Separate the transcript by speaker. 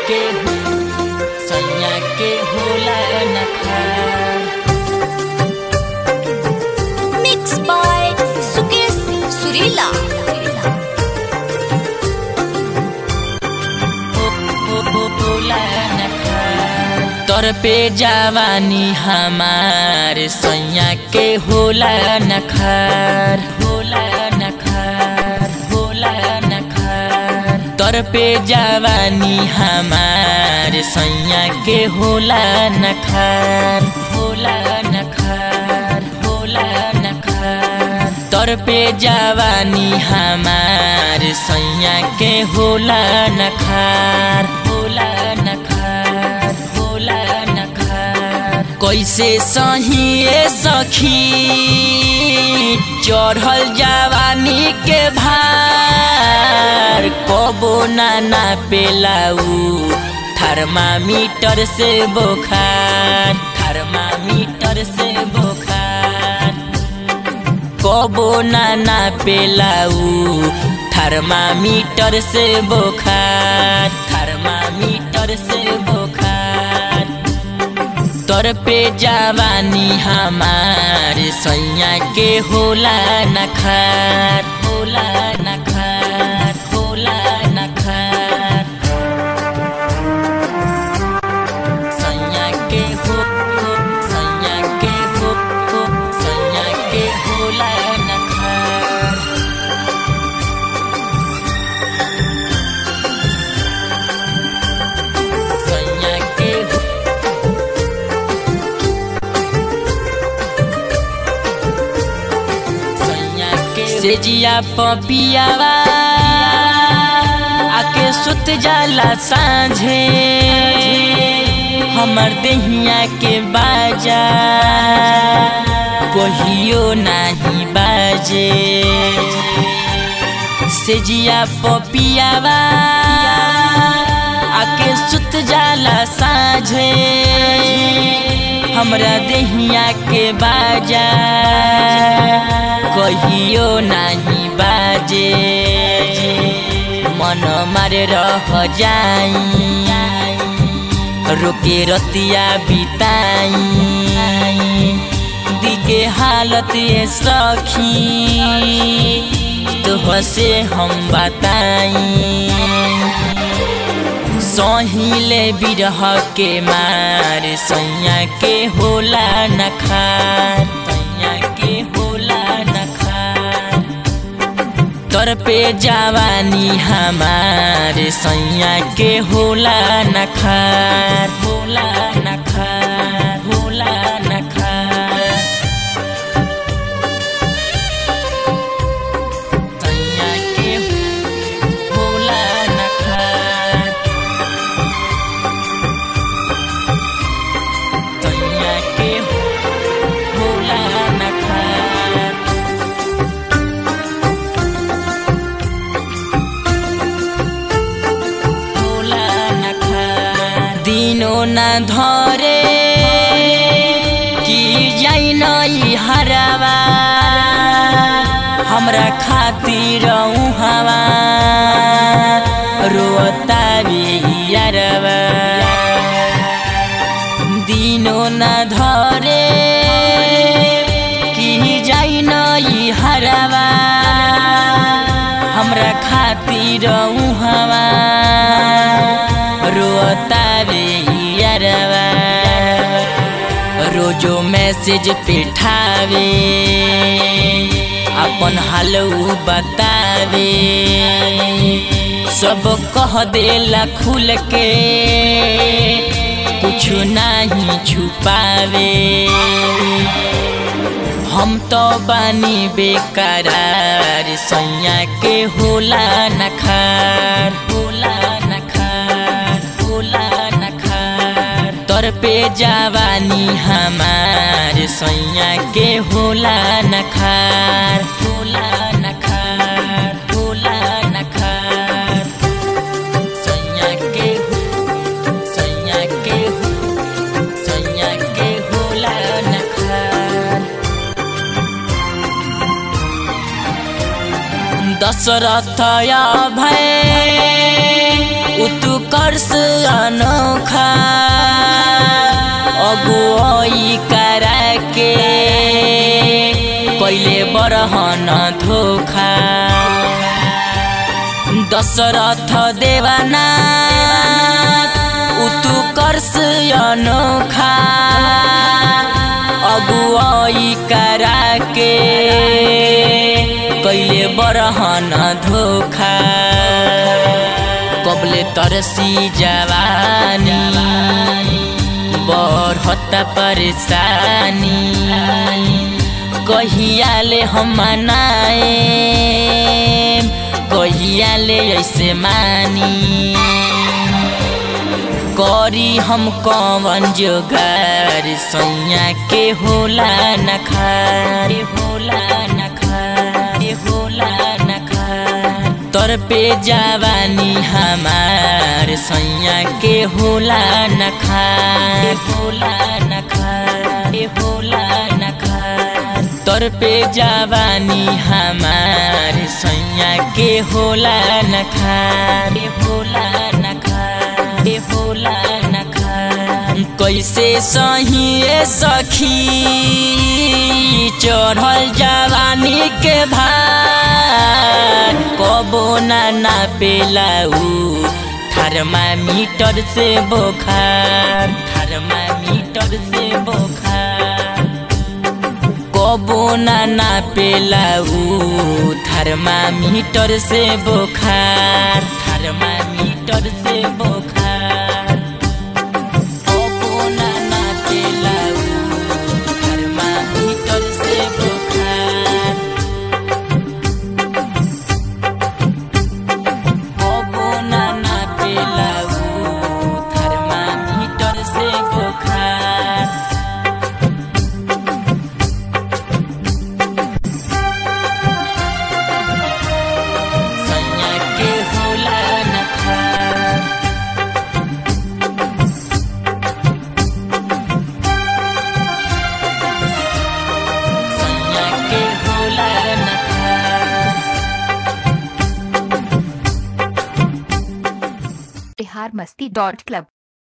Speaker 1: के सैया के होला नखार
Speaker 2: Mixed by Sukesh Surila.
Speaker 1: तोर पे जवानी हमार सैया के होला नखार होला नखार होला नखार तोर पे जवानी हमार सैया के होला नखार होला नखार होला नखार तोर पे जवानी हमार सैया के होला नखार होला नखार होला नखार कैसे सही सखी चढ़ल जवानी के भार कबो नाना पेलाऊ थर्मामीटर से बोखार थर्मामीटर से बोखार कबो नाना पेलाऊ थर्मामीटर से बोखार थर्मामीटर से बोखार तोर पे जवानी हमार सैया के होला नखार होला नखार होला नखार सैया के हो हो, सैया के हो हो, सैया के होला नखार सैया के हो से जिया पपियावा आके सुत जाला सांझे हमर देहिया के बाजा कहियो नाही बाजे से जिया पपियावा आके सुत जाला साझे हमरा देहिया के बाजा कहियो नाही बाजे मन मारे रह जाई रोके रतिया बिताई दिके हालत ये सखी तो से हम बताई सहिले बिरह के मार सैया के होला नखार सैया के होला नखार तोर पे जवानी हमार सैया के होला नखार होला नखार होला नखार सैया के होला नखार सैया के होला नखार होला नखार दिनो न धरे कि जाइ नई हरावा हमरा खातिर हवा रोता यारवा दिनो न धरे कि जाइ नई हरावा हमरा खातिर हवा रोता यारवा रोजो मैसेज पिठावे अपन हाल उ बतावे सब कह देला खुल के कुछ नहीं छुपावे हम तो बानी बेकरार सैया के होला नखार होला नखार होला नखार तोर पे जवानी हमार सैया के होला नखार होला नखार होला नखार सैया के सैया के सैया के होला नखार दशरथ भय उतु उत्कर्ष अनोखा अगुवाई करा के कैले बरहन धोखा दशरथ देवाना उत्कर्ष अनोखा अगुवाई करा के कैले बरहन धोखा कबले तरसी जवानी बढत परेशानी कहियाले हम मनाए कहियाले ऐसे मानी करी हम कवन जोगार सैया के होला नखार होला नखार होला नखार तर पे जवानी हमार सैया के होला नखार होला नखार होला नखार तर पे जवानी हमार सैया के होला नखार होला नखार होला नखार कैसे सही सखी चढ़ल जवानी के भार कबो ना नापेला उ थर्मामीटर से बोखार थर्मामीटर से बोखार कबो ना नापेला उ थर्मामीटर से बोखार थर्मामीटर से बोखार कबो ना नापेला उ थर्मामीटर से बोखार कबो ना नापेला उ थर्मामीटर से बोखार सैया के होला नखार सैया के होला नखार
Speaker 3: बिहार मस्ती डॉट क्लब